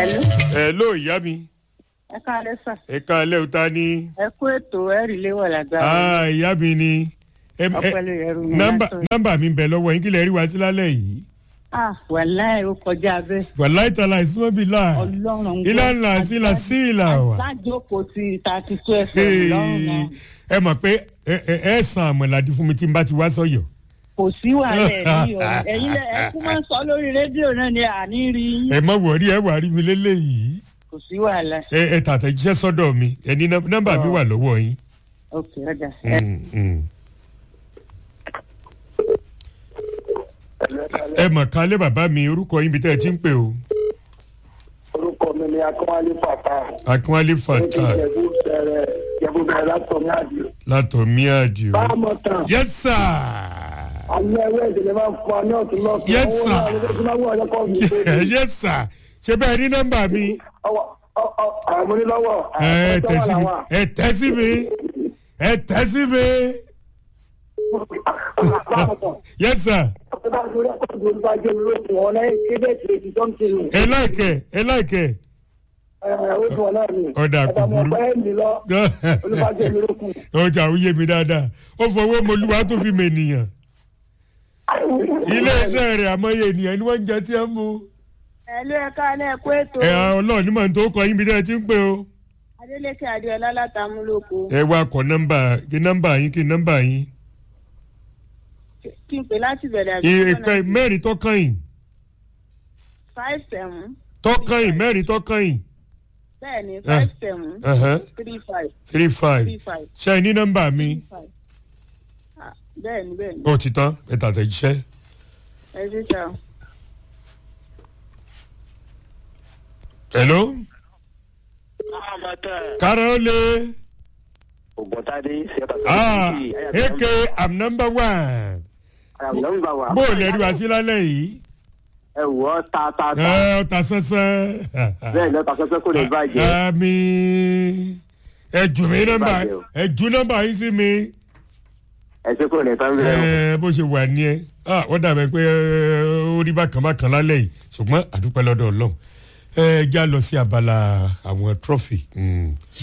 Hello. ẹ ló ìyá mi ẹ káalẹ́ sà. ẹ ká alẹ́ òta ni ẹ kú ètò ẹ̀rí léwọ̀ lágbára. Ah, ìyá mi ni Ẹ- ẹ- ọpẹlẹ ẹrù mi nọ́mbà látọ̀. nọ́mbà mi ń bẹ lọ́wọ́ yín kí lè rí wa sí lálẹ́ yìí ah wàláì ó kọjá bẹ́ẹ̀. wàláì tàlà ìsúnmọ́ bíi láà ọlọ́run ń gbọ́. ìlànà sí la sí ìlà wà. lájókòó ti thirty two fm lọ́rùn náà ẹ mọ̀ pé ẹ ẹ ẹ san àmọ̀làdí fún mi tí n bá ti wá sọ́yọ̀. kò sí wàhálà ẹ̀rí o ẹ̀yin lẹ ẹ kú máa ń sọ lórí rédíò náà ni àní rí yín ẹ mọ̀ wọ̀rí ẹ wà rí mi lélẹ́yìí kò sí wàhálà. ẹ ẹ tàtẹ̀jíṣẹ́ sọ́dọ̀ mi ẹ ní nọ́m- nọ́mbà mi wà lọ́wọ́ yín. ok ọjà ẹ Mm, mm. ẹ mọ̀ kálẹ̀ bàbá mi orúkọ yín bí tẹ́ ẹ ti ń pè o orúkọ mi ni akínwálé fàtà akínwálé fata jẹ̀bú bẹ̀rẹ̀ jẹ̀bú bẹ̀rẹ̀ látọ̀ ní àdìo. látọ̀ míàdì o. báàmọ̀ tán yes sir. alẹ́ ẹwẹ́ ìdílé máa ń fún wa ní ọ̀tún lọ́sùn. Yes, sir. owó náà ló ti máa wọ̀ ọ̀yọ́ kọ́ mi pé yes sir. ṣé bẹ́ẹ̀ ní nọ́mbà mi. ọwọ́ àwọn onílọ́wọ́ ẹ tẹ̀ sí mi ẹ tẹ̀ sí mi ẹ tẹ̀ sí mi. yes sir. ẹ láìkẹ́ ẹ láìkẹ́. Ọ̀dà kò burú. ọjà ò yé mi dáadáa ó fọwọ́ mọlúwa tó fi mọ ènìyàn iléeṣẹ́ rẹ̀ àmọ́yé ènìyàn ni wọ́n ń jẹ tí ẹ ń mu. ẹlú ẹ káalẹ́ ẹ kú ètò ẹ ọlọ́ọ̀ni màá tó kọ yín bí dẹ́ ẹ ti ń pè o. adélékè adéọlá látàmúlòkó ẹ wá kọ nọ́mbà kí nọ́mbà yín kí nọ́mbà yín. kí n pè láti bẹ̀rẹ̀ àbí ìpè mẹ́rin tó kàn yín five seven tó kàn yín mẹ́rin tó kàn yín. bẹ́ẹ̀ ni five seven ẹ̀hẹ́n, three five three five three five ṣe ẹ ní nọ́mbà mi five Ah, bẹ́ẹ̀ ni bẹ́ẹ̀ ni ó ti tán ẹ tàtẹ̀jíṣẹ́. ẹ ṣe sá o. hello kára ó lé ògbọ́ntàdé ṣẹ́ta ah eke i'm number one nọ́mbà wa bó o lè rí wa sí lálẹ́ yìí ẹ wọ́ ta ta ta ẹ ọ̀tà sánsán. bẹ́ẹ̀ lọ́ta sọ́sẹ́ kò lè bàjẹ́ àmì ẹ jù mí nọ́mbà bàjẹ́ o. ẹ jù nọ́mbà yín sí mi ẹ ṣe kò lè tán bẹ́ẹ̀ o. ẹ bó ṣe wà ní ẹ ah wọ́n dàbẹ̀ pé ẹ, ó rí bákan bákan lálẹ́ yìí ṣùgbọ́n àdúpẹ́ lọ́dọ̀ ọlọ́run ẹ já lọ sí abala àwọn trọ́fì